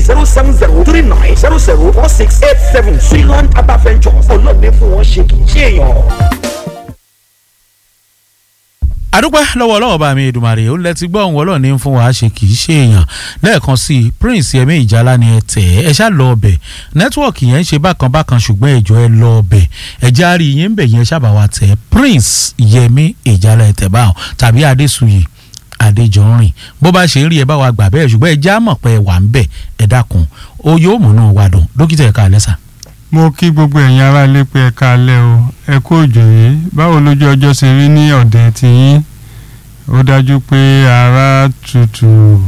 zero seven zero three nine zero zero four six eight seven Suiland Herbal Ventures ọlọ́ọ̀ni fún wọn ṣe kì í ṣe èèyàn àdúpẹ́ lọ́wọ́ ọlọ́wọ́ bá mi Èdùmàrè ó lẹ́tí gbọ́ òun ọlọ́ọ̀ni ń fún wa ṣe kì í ṣe èèyàn lẹ́ẹ̀kan sí i Prince Yẹmí Ìjálá ni ẹ tẹ̀ ẹ́ ẹ ṣá lọ ọbẹ̀ nẹ́tíwọ̀kì yẹn ń ṣe bákan bákan ṣùgbọ́n ẹjọ́ ẹ lọ ọbẹ̀ ẹ já rí yẹn ń bẹ̀ yẹn ṣàbà wa tẹ̀ Prince Yẹmí Ìjálá ẹ tẹ̀ báwọn tàbí Adésuyì Adéjọrin bó bá ṣe ń rí ẹ bá wa gbà bẹ́ẹ̀ ṣùgbọ́n ẹ já mọ̀ pé ẹ wà ń bẹ̀ ẹ dákun ó yóò múnú wa dùn dókítà ẹ̀ka àlẹ́ sà mo kí gbogbo ẹ̀yin ará ilé pé ẹ káalẹ́ o ẹ kú òjò yìí báwo lójú ọjọ́ ṣe rí ní ọ̀dẹ̀ tiyín ó dájú pé ara tutù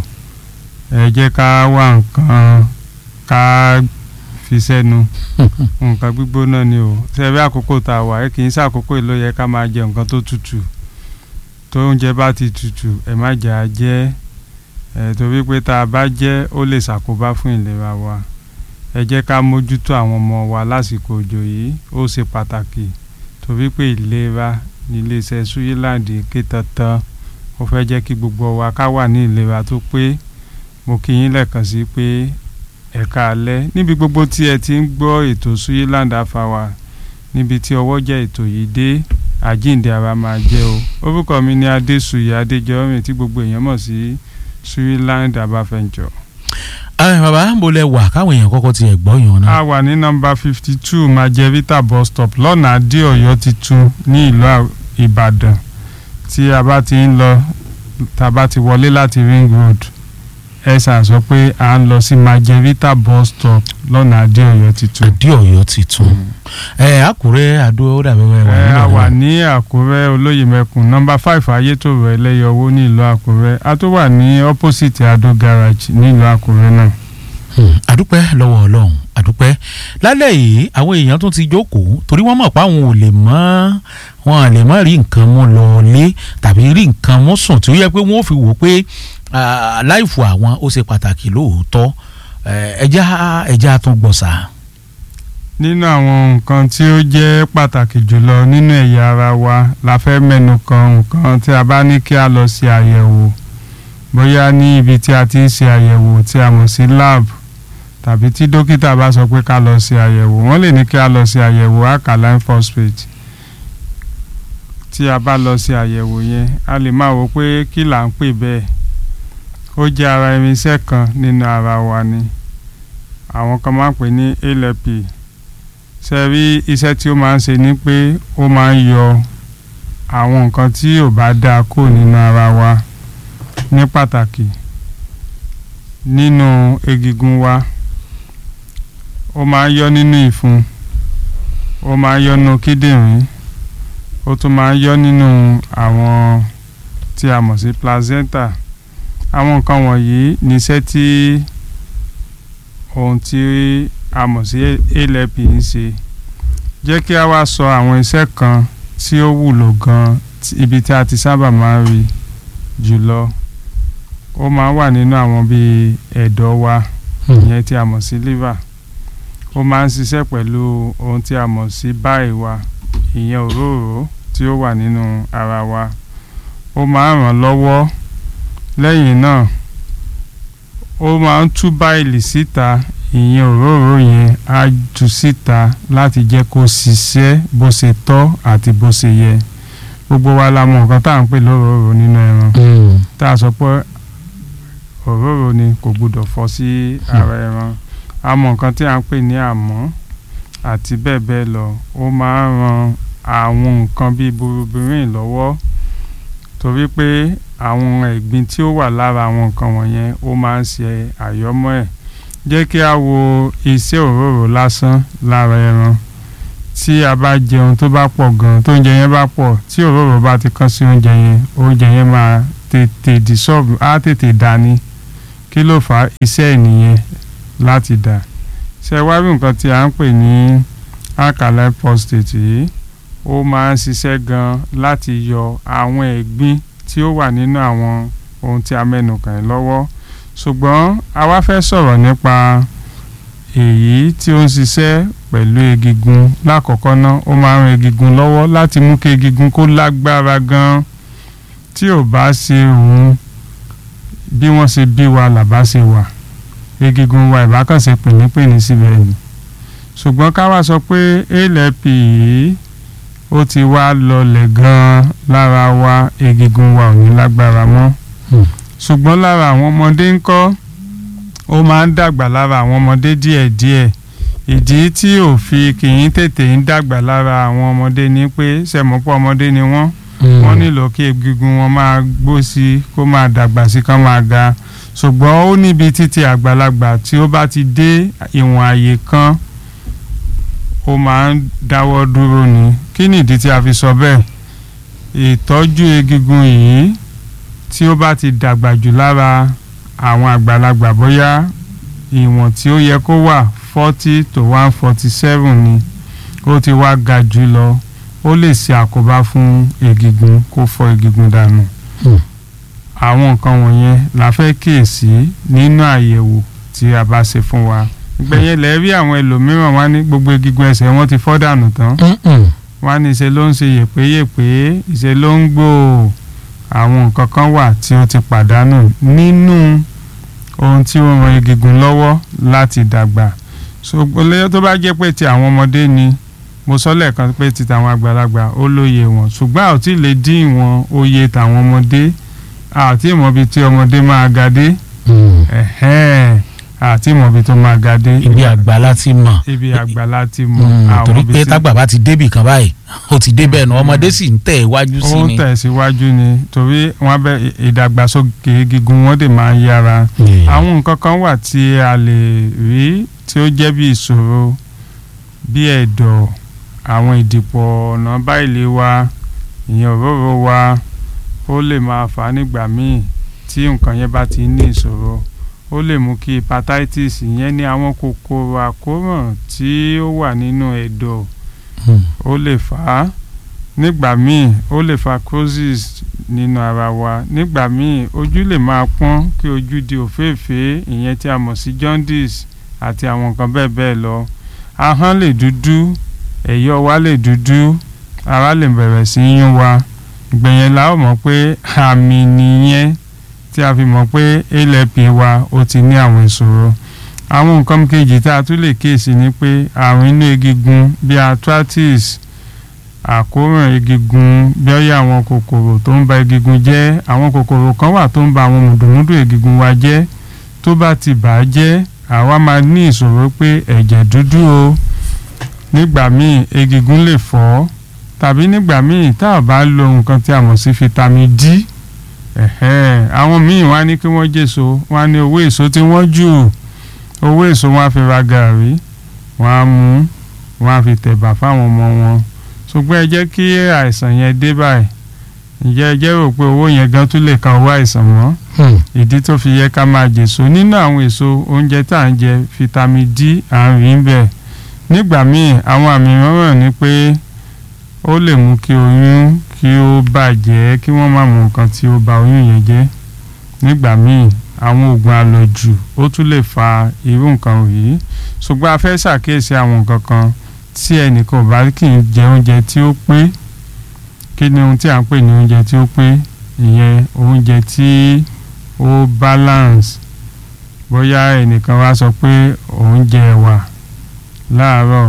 ẹ jẹ́ ká wá nǹkan ká fi sẹ́nu nǹkan gbígbóná ni o ṣebí àkókò tá a wà ẹ kì í ṣàkókò ló yẹ ká máa jẹ nǹkan tó tutù tó oúnjẹ bá ti tutù ẹ má jẹ á jẹ ẹ torí pé tá a bá jẹ ó lè ṣàkóbá fún ìlera wa ẹ jẹ́ ká mójútó àwọn ọmọ wa lásìkò òjò yìí ó ṣe pàtàkì torí pé ìlera ní iléeṣẹ́ Suyiland ké tantan ó fẹ́ jẹ́ kí gbogbo wa ká wà ní ìlera tó pé mo kí yín lẹ́ẹ̀kan sí pé ẹ̀ka alẹ́ níbi gbogbo tí ẹ ti ń gbọ́ ètò Suyiland afawa níbi tí ọwọ́ jẹ́ ètò yìí dé àjíǹde ara máa jẹ́ o orúkọ mi ni Adésùyí Adéjọrin tí gbogbo èèyàn mọ̀ sí Suyiland Herbal Venture ẹ bàbá ń bolẹ̀ wà káwọn èèyàn kọ́kọ́ tiẹ̀ gbọ́ yàn náà. a wà ní nọ́mbà fifty two majevita bus stop lọ́nà adéọ̀yọ́ titun ní ìlú ìbàdàn tí a bá ti ń lọ tá a bá ti wọlé láti ring road ẹ ṣáà sọ pé à ń lọ sí majevita bus stop lọ́nà adéọ̀yọ́ titun. adéọ̀yọ́ titun ẹ àkúrẹ́ àdó ó dàbí wẹ́ẹ́ wà ẹ nínú a wà ọ̀yọ́. ní àkúrẹ́ olóyè mẹ́kùn nọ́mbà five ayétòrò ẹlẹ́yọwó ní ìlú àkúrẹ́ a tó wà ní opposite adó garage ní ìlú àkúrẹ́ náà. Hmm, àdúpẹ́ lọ́wọ́ ọlọ́run àdúpẹ́ lálẹ́ yìí àwọn èèyàn tún ti jókòó torí wọ́n mọ̀ pé àwọn ò lè mọ́ wọn à lè mọ́ rí nǹkan mú lọ lé tàbí rí nǹkan mú sùn tí ó yẹ pé wọ́n ò fi wò pé ah, láìfò àwọn ó ṣe pàtàkì lóòótọ́ Eh, ẹja ẹja tún gbọ̀sà. nínú àwọn nǹkan tí ó jẹ́ pàtàkì jùlọ nínú ẹ̀yà ara wa la fẹ́ mẹ́nu kan nǹkan tí a bá ní kí a lọ ṣe àyẹ̀wò bóyá ní ibi tí a ti ń ṣe àyẹ̀wò tí a mọ̀ sí lab tàbí tí dókítà bá sọ pé ká lọ ṣe àyẹ̀wò wọ́n lè ní kí a lọ ṣe àyẹ̀wò alkaline phosphate tí a bá lọ ṣe àyẹ̀wò yẹn a lè máa wò pé kí là ń pè bẹ́ẹ̀ ó jẹ́ ara irinṣẹ́ kan nínú ara wa ni àwọn kan máa ń pè ní alp ṣe rí iṣẹ́ tí ó máa ń ṣe ni pé ó máa ń yọ àwọn nǹkan tí ò bá dáa kó nínú ara wa ní pàtàkì nínú egungun wa ó máa ń yọ nínú ìfun ó máa ń yọ nínú kíndìnrín ó tún máa ń yọ nínú àwọn tí a mọ̀ sí placenta àwọn nǹkan wọ̀nyí níṣẹ́ tí ohun tí a mọ̀ sí alp ń ṣe jẹ́ kí a wá sọ àwọn iṣẹ́ kan tí ó wúlò gan ibi tí a ti sábà máa ń rí jùlọ ó máa ń wà nínú àwọn bíi ẹ̀dọ̀ wa ìyẹn tí a mọ̀ sí liver ó máa ń ṣiṣẹ́ pẹ̀lú ohun tí a mọ̀ sí báyìí wa ìyẹn òróró tí ó wà nínú ara wa ó máa ń ràn lọ́wọ́ lẹ́yìn náà ó máa ń tú báìlì síta ìyẹn òróró yẹn á tú síta láti jẹ́ kó ṣiṣẹ́ bó ṣe tọ́ àti bó ṣe yẹ gbogbo wa la mọ̀ nǹkan tá à ń pè lóróró nínú ẹran tá a sọ pé òróró ni kò gbọdọ̀ fọ́ sí ara ẹran a mọ̀ nǹkan tí à ń pè ní àmọ́ àti bẹ́ẹ̀ bẹ́ẹ̀ lọ ó máa ń ran àwọn nǹkan bíi burubirin lọ́wọ́ torí pé àwọn ẹ̀gbin tí ó wà lára àwọn nǹkan wọ̀nyẹn ó máa ń ṣe àyọ́mọ́ ẹ̀ jẹ́ kí a wo iṣẹ́ òróró lásán lára ẹran tí a bá jẹun tó bá pọ̀ gan tó oúnjẹ yẹn bá pọ̀ tí òróró bá ti kán sí oúnjẹ yẹn oúnjẹ yẹn máa tètè dissolve á tètè dání kí ló fà á iṣẹ́ ènìyàn láti dà ṣe wá rí nǹkan tí a ń pè ní alkaline phosphate yìí ó máa ń ṣiṣẹ́ gan láti yọ àwọn ẹ̀gbin tí ó wà nínú àwọn ohun tí a mẹ́nu kàn yín lọ́wọ́ ṣùgbọ́n a wá fẹ́ sọ̀rọ̀ nípa èyí tí ó ń ṣiṣẹ́ pẹ̀lú egigun lákọ̀ọ́kọ́ náà ó máa ń ran egigun lọ́wọ́ láti mú kí egigun kó lágbára gan tí ò bá ṣe òun bí wọ́n ṣe bí wa làbá ṣe wà egungun wa ìbákànṣe pìnípìní síbẹ̀ ni ṣùgbọ́n ká wá sọ pé alp yìí ó ti wá lọlẹ̀ gan-an lára wa egungun wa ò ní lágbára mọ́ Hmm. ṣùgbọ́n lára àwọn ọmọdé ń kọ́ ó máa ń dàgbà lára àwọn ọmọdé díẹ̀díẹ̀ ìdí tí ò fi kì í tètè ń dàgbà lára àwọn ọmọdé ni pé sẹ̀mọ́pọ̀ ọmọdé ni wọ́n wọ́n nílò kí egungun wọn máa gbó sí kó máa dàgbà sí kán máa ga ṣùgbọ́n ó níbi títí àgbàlagbà tí ó bá ti dé ìwọ̀n àyè kan ó máa ń dáwọ́ dúró ni kí nìdí tí a fi sọ bẹ́ẹ̀ ìtọ́jú egungun yìí tí ó bá ti dàgbà jù lára àwọn àgbàlagbà bóyá ìwọ̀n tí ó yẹ kó wà forty to one forty seven ni ó ti wá ga jù lọ ó lè ṣe àkóbá fún egungun kó fọ́ egungun dànù Hmm. àwọn nǹkan wọ̀nyẹn la fẹ́ kíyèsí nínú àyẹ̀wò tí a bá ṣe fún wa ìgbẹ̀yìn lẹ́ rí àwọn ẹlòmíràn wá ní gbogbo egungun ẹsẹ̀ wọn ti fọ́ dànù tán wá ní ṣe ló ń ṣe yèpéyèpé ìṣe ló ń gbò àwọn nǹkan kan wà tí ó ti pàdánù nínú ohun tí ó ran egungun lọ́wọ́ láti dàgbà ṣùgbọ́n lẹ́yìn tó bá jẹ́ pé ti àwọn ọmọdé ni mo sọ lẹ́ẹ̀kan pé ti tàwọn àgbàlagbà ó lóye wọn ṣùgbọ́n a ò tí ì lè dín ìwọ̀n òye tàwọn ọmọdé a ò tí ì mọ ibi tí ọmọdé máa ga dé ẹ̀hẹ́n, a ò tí ì mọ ibi tó máa ga dé ibi àgbà láti mọ̀ ibi àgbà láti mọ Mm, àwọn torí ibi pé tí- tágbà bá ti débì kan báyìí ó ti débẹ̀ nù ọmọdé sì ń tẹ̀ iwájú sí ó ni. tẹ̀síwájú ni torí wọ́n bẹ ìdàgbàsókè gígùn wọn dè máa ń yára Yeah. àwọn nǹkan kan wà tí a lè rí tí ó jẹ́ bí ìṣòro bí ẹ̀dọ̀ àwọn ìdìpọ̀ ọ̀nà báyìí wa ìyẹn òróró wa ó lè máa fà á nígbà míì tí nǹkan yẹn bá ti ní ìṣòro ó lè mú kí hepatitis ìyẹn ní àwọn kòkòrò àkóràn tí ó wà nínú ẹ̀dọ̀ Mm. ó lè fà á nígbà míì ó lè fa cirrhosis nínú ara wa nígbà míì ojú lè máa pọ́n kí ojú di òféèfé ìyẹn tí a mọ̀ sí jaundice àti àwọn nǹkan bẹ́ẹ̀ bẹ́ẹ̀ lọ ahọ́n lè dúdú ẹ̀yọ́ wa lè dúdú ara lè bẹ̀rẹ̀ sí í yún wa ìgbẹ̀yẹn la ó mọ̀ pé àmì nìyẹn tí a fi mọ̀ pé alp wa ó ti ní àwọn ìṣòro àwọn nǹkan kejì tá a tún lè kíyèsí ni pé àrùn inú egungun bíi arthritis àkóràn egungun bíọ́yà àwọn kòkòrò tó ń ba egungun jẹ́ àwọn kòkòrò kan wà tó ń ba àwọn mùdùmùdù egungun wa jẹ́ tó bá ti bà á jẹ́ àwa máa ní ìṣòro pé ẹ̀jẹ̀ dúdú o nígbà míì egungun lè fọ́ tàbí nígbà míì tá a bá lo nǹkan tí a mọ̀ sí vitamin D ẹ̀hẹ́n, àwọn míì wá ní kí wọ́n jèso wọ́n á ní owó èso tí wọ́n jù owó èso wọn á fi ra gàrí wọn á mú wọn á fi tẹ̀bà fáwọn ọmọ wọn ṣùgbọ́n ẹ jẹ́ kí àìsàn yẹn dé báyìí ǹjẹ́ ẹ jẹ́ rò pé owó yẹn gan tún lè kan owó àìsàn mọ́ Mm. ìdí tó fi yẹ ká máa jèso nínú àwọn èso oúnjẹ tá à ń jẹ vitamin D à ń rí ń bẹ̀ nígbà míì àwọn àmì mìíràn ni pé ó lè mú kí oyún kí ó bàjẹ́ kí wọ́n má mú nǹkan tí ó ba oyún yẹn jẹ́ nígbà míì àwọn oògùn àlòjù ó tún lè fa irú nǹkan yìí ṣùgbọ́n a fẹ́ ṣàkíyèsí àwọn nǹkan kan tí ẹnìkan ò bá kì í jẹ oúnjẹ tí ó pé kí ni ohun tí à ń pè ní oúnjẹ tí ó pé ìyẹn oúnjẹ tí ó balance bóyá ẹnìkan wá sọ pé òun jẹ ẹ̀wà láàárọ̀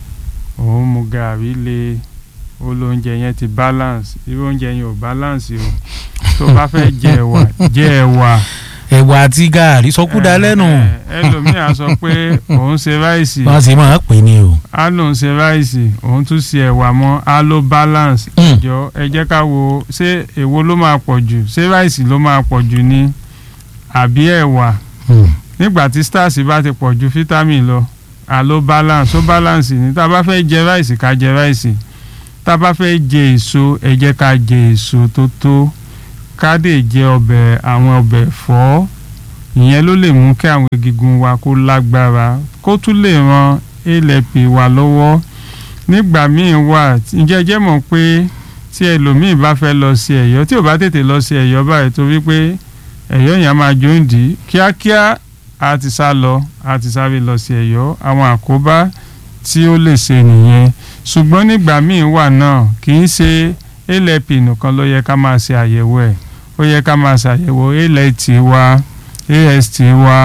òun mu gàrí le ó lóúnjẹ yẹn ti balance irú oúnjẹ yẹn ò balance o tó bá fẹ́ jẹ ẹ̀wà jẹ ẹ̀wà ẹ̀wà àti gààrí sọkúdà lẹ́nu ẹ- ẹlòmíà sọ pé òun ṣe ráìsì wọ́n sì máa ń pè ní o. á lòun ṣe ráìsì òun tún ṣe ẹ̀wà mọ́ á ló balance Mm. ìjọ ẹ jẹ́ ká wo ṣé èwo ló máa pọ̀ jù ṣé ráìsì ló máa pọ̀ jù ni àbí ẹ̀wà Mm. nígbà tí starch bá ti pọ̀ ju vitamin lọ àló balance ó balance ni tá a bá fẹ́ jẹ ráìsì ká jẹ ráìsì tá a bá fẹ́ jẹ èso ẹ jẹ́ ká jẹ èso tó tó ká dè jẹ ọbẹ̀ àwọn ọbẹ̀ ẹ̀fọ́ ìyẹn ló lè mú kí àwọn egungun wa kó lágbára kó tún lè ran alp wa lọ́wọ́ nígbà míì wà ǹjẹ́ ẹ jẹ́ mọ̀ pé tí ẹlòmíì bá fẹ́ lọ sí ẹ̀yọ́ tí ò bá tètè lọ sí ẹ̀yọ́ báyìí torí pé ẹ̀yọ́ yẹn á máa jó ń dì í kíákíá a ti sá lọ a ti sáré lọ sí ẹ̀yọ́ àwọn àkóbá tí ó lè ṣe nìyẹn ṣùgbọ́n nígbà míì wà náà kì í ṣe alp nìkan ló yẹ ká máa ṣe àyẹ̀wò ẹ̀ ó yẹ ká máa ṣàyẹ̀wò alt wa ast wa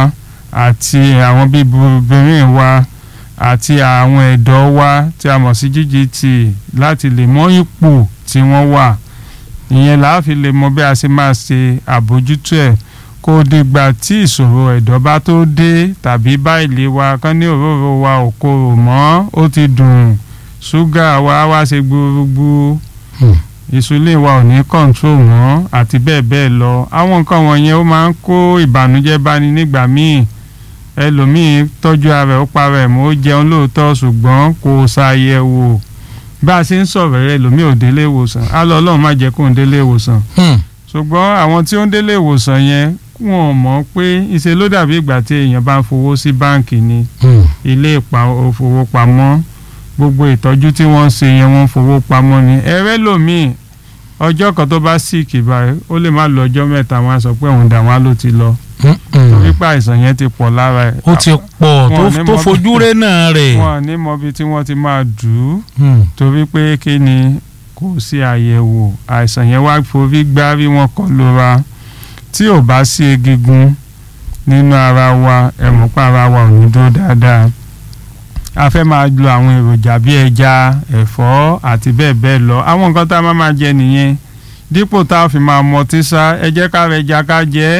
àti àwọn bíi obìnrin wa àti àwọn ẹ̀dọ́ wa tí a mọ̀ sí GGT láti lè mọ ipò tí wọ́n wà ìyẹn là á fi lè mọ bí a ṣe máa ṣe àbójútó ẹ̀ kó dìgbà tí ìṣòro ẹ̀dọ́ bá tó dé tàbí bá ilé wa kán ní òróró wa ò korò mọ́ ó ti dùn ṣúgà wa wá ṣe gbúrúgbú ìsúlẹ̀ wa ò ní kọ́ńtró mọ́ àti bẹ́ẹ̀ bẹ́ẹ̀ lọ àwọn nǹkan wọ̀nyẹn ó máa ń kó ìbànújẹ́ báni nígbà míì ẹlòmíì tọ́jú ara ẹ̀ ó para ẹ̀ mọ́ ó jẹun lóòótọ́ ṣùgbọ́n kò ṣàyẹ̀wò bá a ṣe ń sọ̀rọ̀ rẹ̀ ẹlòmíì ò délé ìwòsàn á lọ ọlọ́run má jẹ́ kó ń délé ìwòsàn ṣùgbọ́n àwọn tí ó ń délé ìwòsàn yẹn wọn mọ̀ pé ìṣe ló dàbí ìgbà tí èèyàn bá ń fowó sí báǹkì ni ilé ìfowópamọ́ gbogbo ìtọ́jú tí wọ́n ń ṣe yẹn wọ́n ń fowó pamọ́ ni ẹ̀rẹ́ lòmíì ọjọ́ kan tó bá síìkì báyìí ó lè má lọ ọjọ́ mẹ́ta wọn á sọ pé òun dà wọn á ló ti lọ torí pé àìsàn yẹn ti pọ̀ lára ẹ̀. ó ti pọ̀ tó fojú rẹ̀ náà rẹ̀. wọn ní mọbi tí wọ́n ti máa dù ú torí pé kí ni kò sí àyẹ̀wò àìsàn yẹn wá forí gbá bí wọ́n kọ́ lóra tí ò bá sí egungun nínú ara wa ẹ̀mọ́pá ara wa ò ní dúró dáadáa a fẹ́ máa lo àwọn èròjà bíi ẹja ẹ̀fọ́ àti bẹ́ẹ̀ bẹ́ẹ̀ lọ àwọn nǹkan tá a máa máa jẹ nìyẹn dípò tá a fi máa mọ tíṣà ẹ jẹ́ ká rẹ ẹja ká jẹ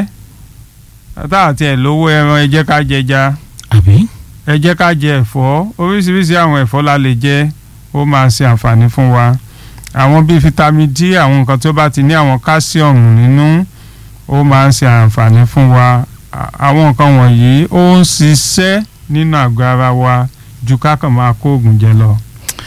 tá àti ẹ̀ lówó ẹran ẹ jẹ́ ká jẹ ẹja ẹ jẹ́ ká jẹ ẹ̀fọ́ oríṣiríṣi àwọn ẹ̀fọ́ la lè jẹ ó máa ṣe àǹfààní fún wa àwọn bíi vitamin D àwọn nǹkan tó bá ti ní àwọn káṣíọ̀mù nínú ó máa ń ṣe àǹfààní fún wa àwọn nǹkan wọ̀nyí ó ń ṣiṣẹ́ nínú àgọ́ ara wa ju kákan máa kó oògùn jẹ lọ.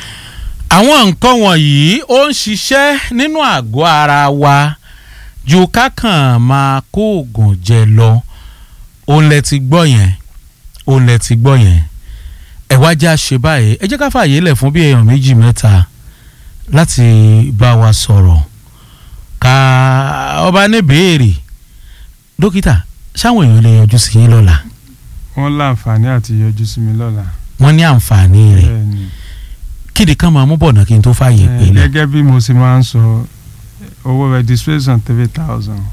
àwọn nǹkan wọ̀nyí ó ń ṣiṣẹ́ nínú àgọ́ ara wa ju kákan máa kó oògùn jẹ lọ òun lẹ ti gbọ́ yẹn òun lẹ ti gbọ́ yẹn ẹ wá já ṣe báyìí ẹ jẹ́ ká fààyè lẹ̀ fún bí èèyàn méjì mẹ́ta láti bá wa sọ̀rọ̀ ká ọba ní béèrè dókítà sáwọn èèyàn lè yọjú sí yín lọ́la. wọ́n láǹfààní àti yọjú sí mi lọ́la. wọ́n ní àǹfààní rẹ̀ bẹ́ẹ̀ni kéde kan máa mú bọ̀nà kí n tó fààyè pé Eh, lẹ̀. gẹ́gẹ́ bí mo ṣe máa ń sọ owó registration three thousand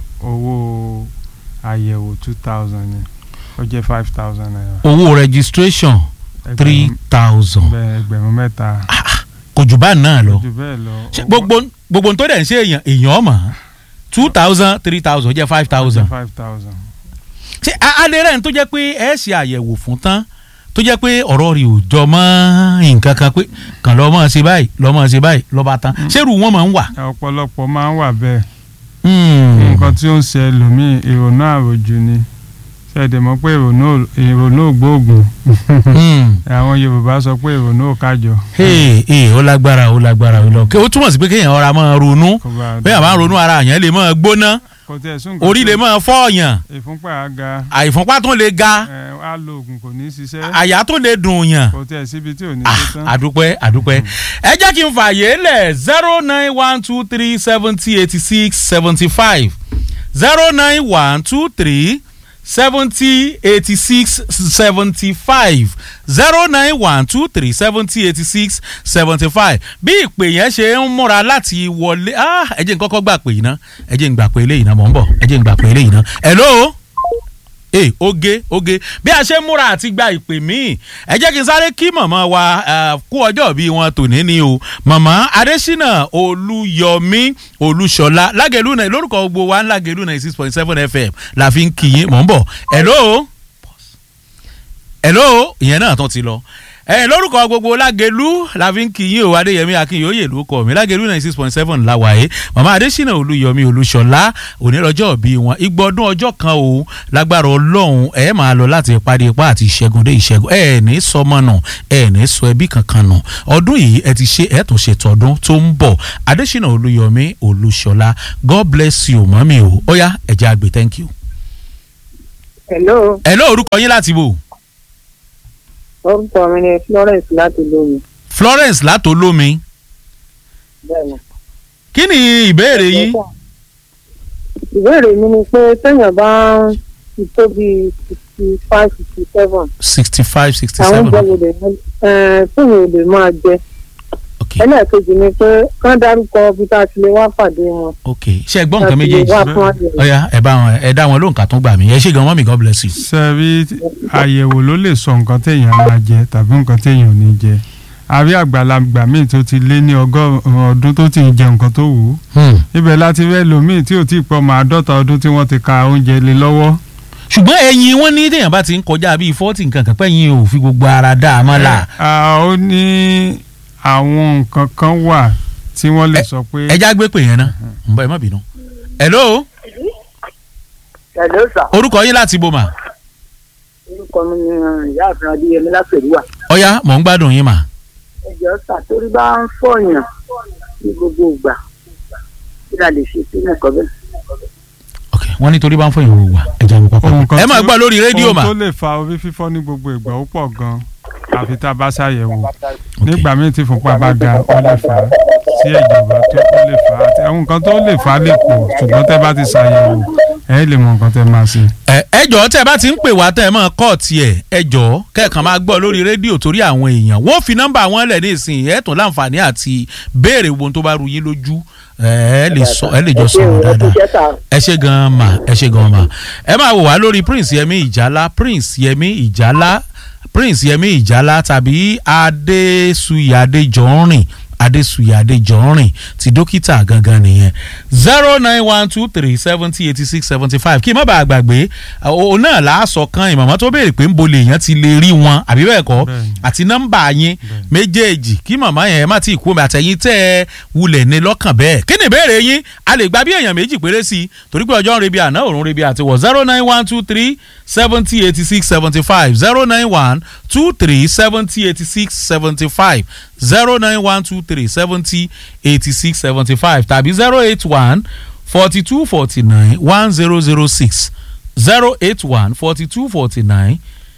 owó àyẹ̀wò two thousand ni ó jẹ́ five thousand naira. owó registration three Ẹgbẹ̀rún- thousand bẹ́ẹ̀ ẹgbẹ̀rún mẹ́ta kò jù bá náà lọ jù bẹ́ẹ̀ lọ. Ṣé owó- gbogbo gbogbo n tó dẹ̀ ń ṣe èèyàn èèyàn mọ̀ two thousand three thousand jẹ́ five thousand five thousand. ṣé a- alẹ́ rẹ̀ ń tó jẹ́ pé ẹ ṣe àyẹ̀wò fún tán tó jẹ́ pé ọ̀rọ̀ rẹ̀ ò jọ mọ́ nǹkan kan pé kàn lọ́ mọ́ ṣe báyìí lọ́ mọ́ ṣe báyìí lọ́ bá tán ṣérù wọn máa ń wà. ọ̀pọ̀lọpọ̀ máa ń wà bẹ́ẹ̀ Hmm. nǹkan tí ó ń ṣe ẹlòmíì ìrònú àròjù ni ṣẹ̀dẹ̀ mọ̀ pé ìrònú ìrònú ògbóògùn Hmm. àwọn Yorùbá sọ pé ìrònú ò kájọ. ee ee ó lágbára ó lágbára ó lọ kí ó túmọ̀ sí pé kéèyàn ọ̀rá máa ronú Kò bá bẹ́ẹ̀ máa ronú ara yẹn lè máa gbóná kò tẹ̀ sún nǹkan orí tó- lè máa fọ́ọ̀yàn ìfúnpá àga àìfúnpá tó lè ga ẹ̀ á lo oògùn kò ní í ṣiṣẹ́ àyà tó lè dùn yàn. kò tẹ̀ síbi tí ò ní Ah, ṣe tán. àdúpẹ́ àdúpẹ́ ẹ jẹ́ kí n fààyè lẹ̀ zero nine one two three seventy eighty six seventy five zero nine one two three seventy eighty six seventy five zero nine one two three seventy eighty six seventy five bí ìpè yẹn ṣe ń múra láti wọlé ah, ẹ jẹ́ n kọ́kọ́ gbà pé yìí ná ẹ jẹ́ n gbà pé eléyìí ná mọ̀ ń bọ̀ ẹ jẹ́ n gbà pé eléyìí ná hello ee oge oge bí a ṣe ń múra àti gba ìpè míì ẹ jẹ́ kí n sáré kí màmá wa eh, kú ọjọ́ bí wọn tòní ni o màmá adésínà olúyọmí olúṣọlá lágẹ̀lú náà lórúkọ gbogbo wa ń lágẹ̀lú náà six point seven fm la fi ń kí yín mọ̀ ń bọ̀ hello hello ìyẹn náà tán ti lọ ẹ lórúkọ gbogbo lágẹlú la fi ń kí yín o adéyẹmí akínyòóyè ló kọ mi lágẹlú ninety six point seven la wáyé màmá adésínà olúyọmí olúṣọlá onírọjọ́ bí wọn igbọdún ọjọ́ kan o lágbára ọlọ́run ẹ máa lọ láti ìpàdé ipá àti ìṣẹ́gun dé ìṣẹ́gun ẹ ní sọmọ nù ẹ ní sọ ẹbí kankan nù ọdún yìí ẹ ti ṣe ẹ tún ṣe tọdún tó ń bọ̀ adésínà olúyọmí olúṣọlá god bless you mọ́mí o ó yá ẹ jẹ́ àgbẹ̀ thank you. hello ẹ ló orúkọ yín láti bò orúkọ mi ni florence láti lómi florence látolómi bẹ́ẹ̀ni. kí ni ìbéèrè yín. ìbéèrè mi ni pé téèyàn bá ń ti tó bí sixty five sixty seven sixty five sixty àwọn seven oúnjẹ wo lè téèyàn ò lè máa jẹ ok ẹlẹ́ẹ̀kejì ni pé kán dárúkọ ibi tá a ti lè wá pàdé wọn. ok ṣe ẹ gbọ́ nǹkan Láti méjèèjì wá fún àyẹ̀wò. ọ̀ya ẹ bá wọn ẹ dá wọn lóhùn ká tún gbà mí ẹ ṣe gan mọ́mí god bless you. sẹ́rí àyẹ̀wò ló lè sọ nǹkan téèyàn máa jẹ tàbí nǹkan téèyàn ò ní jẹ àbí àgbàlagbà míì tó ti lé ní ọgọ́rùn-ún ọdún tó ti ń jẹ nǹkan tó wù ú Hmm. ibẹ̀ láti rẹ́ lòmíì tí ò tí ì pọ̀ mọ́ àádọ́ta ọdún tí wọ́n ti ka oúnjẹ lé lọ́wọ́ ṣùgbọ́n ẹyin wọn ní téèyàn bá ti ń kọjá bíi fọ́ọ̀tì nǹkan kan pẹ́yìn ò fi gbogbo ara dá a mọ́ la Ah, ó ní àwọn nǹkan kan wà tí wọ́n lè sọ pé ẹja gbé pè yẹn náà ń bọ ẹ má bínú. hello ẹ̀lẹ́ sà orúkọ yín láti bò mà orúkọ mi ni ìyá àfin adéyẹmí lápẹ̀lúwà. ọ̀ya mò ń gbádùn yín mà. ẹjọ́ sà torí bá ń fọyàn ní gbogbo ìgbà kí la lè ṣe sí nǹkan bẹ́ẹ̀. ok wọ́n ní torí bá ń fọ ìhòòhò wà ẹja mi pápá. ohun kan ẹ máa tí- gbọ́ lórí rédíò ohun mà. tó lè fa orí fífọ́ ní gbogbo ìgbà ó pọ̀ gan àfi tá a bá ṣàyẹ̀wò Ok. nígbà míì tí fúnpá bá ga ó lè fà á tí ẹ̀jẹ̀ bá tó ó lè fà á àti àwọn nǹkan tó lè fà á lè pọ̀ ṣùgbọ́n tẹ́ bá ti ṣàyẹ̀wò ẹ̀ lè mọ nǹkan tẹ́ máa ṣe. ẹ ẹ jọ̀ọ́ tẹ́ ẹ bá ti ń pè wá tẹ́ ẹ máa kọ́ tiẹ̀ ẹ jọ̀ọ́ kẹ́ẹ̀kan máa gbọ́ lórí rédíò torí àwọn èèyàn wọ́n fi nọ́mbà wọn lẹ̀ ní ìsìn ẹ̀ tún láǹfààní àti béèrè wo tó bá ru yín lójú ẹ ẹ lè sọ ẹ lè jọ sọ̀rọ̀ dáadáa ẹ ṣe gan ma ẹ ṣe gan ma ẹ máa wò wá lórí prince yẹmi ìjálá prince yẹmi ìjálá prince yẹmi ìjálá tàbí adéṣuyà adéjọrin adéṣuyà adéjọrin ti dókítà gangan nìyẹn zero nine one two three seventy eighty six seventy five kí n má bàa gbàgbé òun náà láàsọ kan ìmọ̀mọ́ tó béèrè pé ń bo lèèyàn ti lè rí wọn àbí bẹ́ẹ̀ kọ́ Bẹ́ẹ̀ni. àti nọ́mbà yín méjèèjì kí màmá yẹn má ti kú omi àtẹ̀yìn tẹ́ ẹ wulẹ̀ ní lọ́kàn bẹ́ẹ̀ kí ni ìbéèrè yín a lè gba bí èèyàn méjì péré sí i torí pé ọjọ́ ń rebi àná òrùn rebi àti wọ̀ zero nine one two three seventy eighty six seventy five zero nine one two three seventy eighty six seventy five zero nine one two three seventy eighty six seventy five tàbí zero eight one forty two forty nine one zero zero six zero eight one forty two forty nine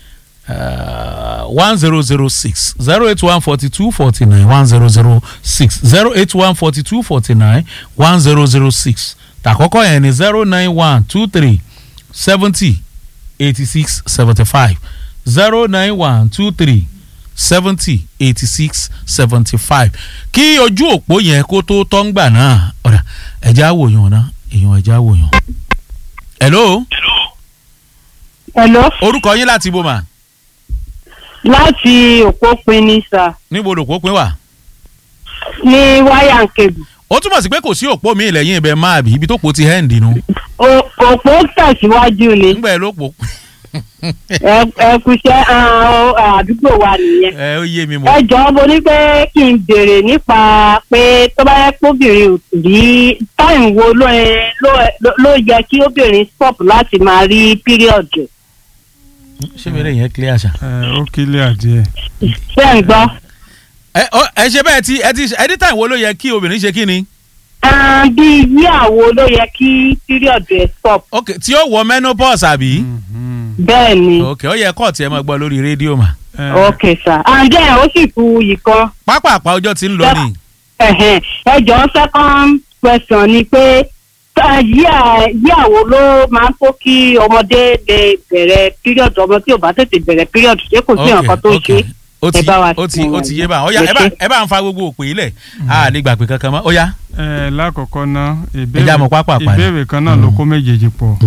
one zero zero six zero eight one forty two forty nine one zero zero six zero eight one forty two forty nine one zero zero six tàkọ́kọ́ yẹn ni zero nine one two three seventy eighty six seventy five zero nine one two three seventy eighty six seventy five kí ojú òpó yẹn kó tó tọ́ngbà náà ọ̀rà ẹ̀já wòyàn náà èèyàn ẹ̀já wòyàn. hello Hello, orúkọ yín láti bò mà láti òpópin ní sà níbo lòpó pín wà. ní wáyà ń kebù. ó túmọ̀ sí pé kò sí òpó mi lẹ́yìn ibẹ̀ máa bì ibi tó pò ti hẹ́ǹdì nu. O- òpó tẹ̀síwájú ni ńgbà ẹ ló pò. Ẹ- ẹ kúṣẹ́ ah, àdúgbò wa nìyẹn. ẹ ó yé mi ẹ mọ̀. jọ̀ọ́ mo ní pé kí n béèrè nípa pé tó bá yẹ kóbìnrin ò rí táìmù wo ló ẹ- ló- ló- ló yẹ kí obìnrin stop láti máa rí píríọ̀dù. ṣé mi lè yẹn clear ṣá. ẹ ó kílẹ̀ àdìẹ. ṣé ẹ̀ ń gbọ́? ẹ ọ- ẹ ṣe bẹ́ẹ̀ tí ẹ ti anytime wo ló yẹ kí obìnrin ṣe kí ni. Ah, bí yíyàwó ló yẹ kí píríọ̀dù ẹ̀ stop. ok tí ó wọ menopause àbí. bẹ́ẹ̀ ni ok ó yẹ kọ́ọ̀tì ẹ máa gbọ́ lórí rédíò mà. ok sir. àǹjẹ́ ó sì kú ìkan. pápápá ọjọ́ ti ń lọ ni. Ẹ̀hẹ̀n. ẹ jọ̀ọ́ second question ni pé tá- yíà yíàwó ló máa ń tó kí ọmọdé lè bẹ̀rẹ̀ period ọmọ tí ò bá tètè bẹ̀rẹ̀ period ṣé kò sí nǹkan tó ṣe ó ti ẹ bá wa ó ti fún ó wa. ti yé bá ó yá Ẹ ẹ bá ṣé. ẹ bá ń fa gbogbo òpè ilẹ̀ a lè gbà pé kankan mọ́ ó yá. ẹ lákọ̀ọ́kọ́ ná Ẹ já mọ́ pápá parí. ìbéèrè kan náà ló kó méjèèjì pọ̀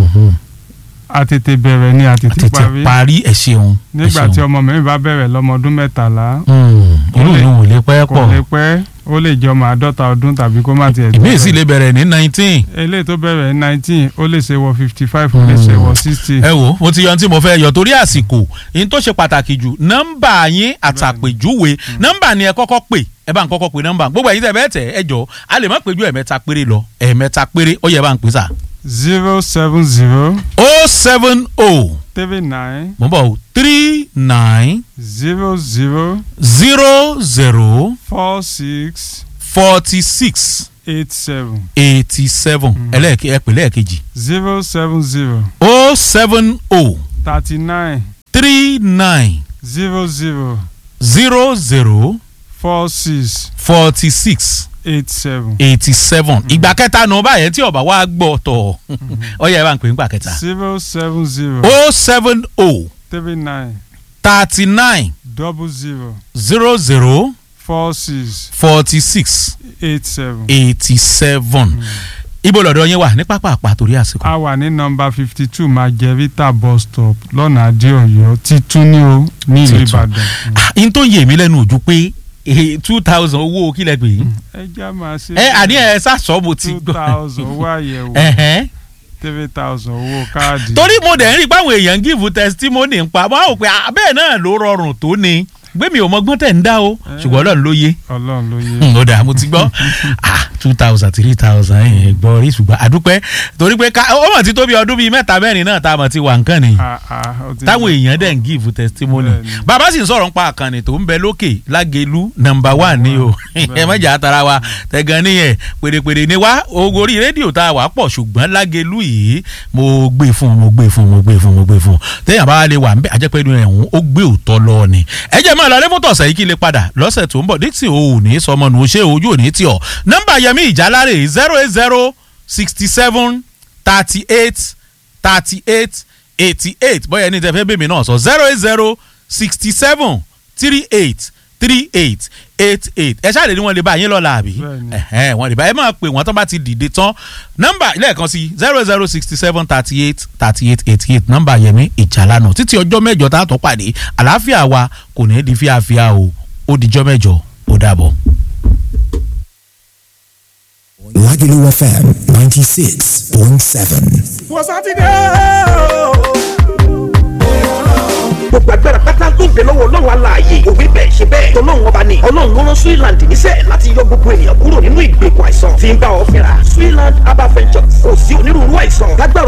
àtètè bẹ̀rẹ̀ ni àtètè tètè parí parí ẹ ṣeun. ẹ nígbà ṣeun. tí ọmọ mi bá bẹ̀rẹ̀ lọ́mọ ọdún mẹ́tàlá Mm, inú mi ò lè pẹ́ kò pọ̀ lè pẹ́ ó lè jẹ́ ọmọ àádọ́ta ọdún tàbí kó má tiẹ̀ tó ìmí sì bẹ́ẹ̀. lè bẹ̀rẹ̀ ní nineteen. eléyìí tó bẹ̀rẹ̀ ní nineteen ó lè ṣe wọ fifty five ó lè ṣe wọ sixty. ẹ wo mo ti yan tí mo fẹ́ yọ torí àsìkò yín tó ṣe pàtàkì jù nọ́mbà yín àtàpèjúwe nọ́mbà ni ẹ kọ́kọ́ pè ẹ bá ń kọ́kọ́ pè nọ́mbà gbogbo ẹ̀yin tẹ̀ bẹ́ẹ̀ tẹ̀ ẹ jọ a lè má péjú ẹ̀mẹ́ta péré lọ ẹ̀mẹ́ta péré ó yẹ bá ń pè sà. zero seven zero o seven o three nine mo bọ̀ o three nine zero zero zero zero four six forty six eight seven eighty seven ẹlẹ́ẹ̀kẹ́ ẹ pè lẹ́ẹ̀kejì zero seven zero o seven o thirty nine three nine zero zero zero zero four six forty six eight seven eighty seven ìgbà kẹta nù báyẹn tí ọba wa gbọ́ tọ̀ ọ yẹ bá ń pè ń gbà kẹta zero seven zero o seven o three nine thirty nine double zero zero zero four six forty six eight seven. eighty seven ibo lọ́dọ̀ yín wà ní pápá àpá torí àsìkò. a wà ní nọmba fifty two Margherita bus stop lọ́nà adéọ̀yọ́ títún ní o ní ìlú Títún. ìbàdàn. Ah, n tó yé mi lẹ́nu ojú pé two thousand owó kílẹ̀ pé ẹ já máa ṣe. ẹ àní ẹ sàṣọ mo ti two thousand owó àyẹ̀wò Ẹ̀hẹ́n. three thousand owó káàdì. torí mo dẹ̀ ń rí i pé àwọn èèyàn ń give testimony ń pa wọ́n á wò pé ah, bẹ́ẹ̀ náà ló rọrùn tó ni gbé mi ò mọgbọ́n tẹ̀ ń dá o ṣùgbọ́n ọlọ́run ló yé ọlọ́run ló yé. ó dà mo ti gbọ́ ah two thousand three thousand yẹn gbọ́ rí ṣùgbọ́n àdúpẹ́ torí pé ká ó mọ̀ ti tó bí ọdún bíi mẹ́ta mẹ́rin náà tá a mọ̀ ti wà nǹkan nìyí Ah, ah, ó ti- táwọn èèyàn dẹ̀ ń give testimony Bẹ́ẹ̀ni. bàbá sì ń sọ̀rọ̀ nípa àkànnì tó ń bẹ lókè lágẹ̀lú nọmba one ni o ẹ mọ̀jà tara wa tẹ̀gàn nìyẹn pèrèpèrè ni wá ogo orí rédíò tá a wà pọ̀ ṣùgbọ́n lágẹ̀lú yìí mo gbé fún mo gbé fún mo gbé fún mo gbé fún téèyàn bá lè wà ń bẹ àjẹpẹ́ inú ẹ̀hún ó gbé òótọ́ lọ ni ẹ jẹ́ mọ́ ọ lọ́lẹ́ fún tọ̀sẹ̀ yìí kí lè padà lọ́sẹ̀ tó ń bọ̀ dixon ò ní sọmọ nù ó ṣe ojú ò ní tì ọ́ nọmba yẹmi ìjálárè zero eight zero sixty seven thirty eight thirty eight eighty eight bóyá ẹni tẹ fẹ́ bèmí náà sọ zero eight zero sixty seven three eight three eight eight eight ẹ ṣáà lè ní wọn lè bá yín lọ́la àbí Bẹ́ẹ̀ni. ẹ̀hẹ́n, wọn lè bá ẹ máa pè wọ́n tó bá ti dìde tán nọ́mbà lẹ́ẹ̀kan sí zero zero sixty seven thirty eight thirty eight eighty eight nọ́mbà yẹmi ìjàlánà títí ọjọ́ mẹ́jọ tá a tún pàdé àlàáfíà wa kò ní í di fíafíà o ó dijọ́ mẹ́jọ ó dàbọ̀. Lagelu FM 96.7. wọ́n sátidé o. gbogbo agbára pátá tó ń bẹ lọ́wọ́ ọlọ́run aláàyè òwe bẹ́ẹ̀ ṣe bẹ́ẹ̀ tọ́lọ́run ọba ni ọlọ́run ló rán Switzerland níṣẹ́ láti yọ gbogbo ènìyàn kúrò nínú ìgbèkùn àìsàn tí ń bá ọ fínra Switzerland herbal ventures kò sí onírúurú àìsàn lágbára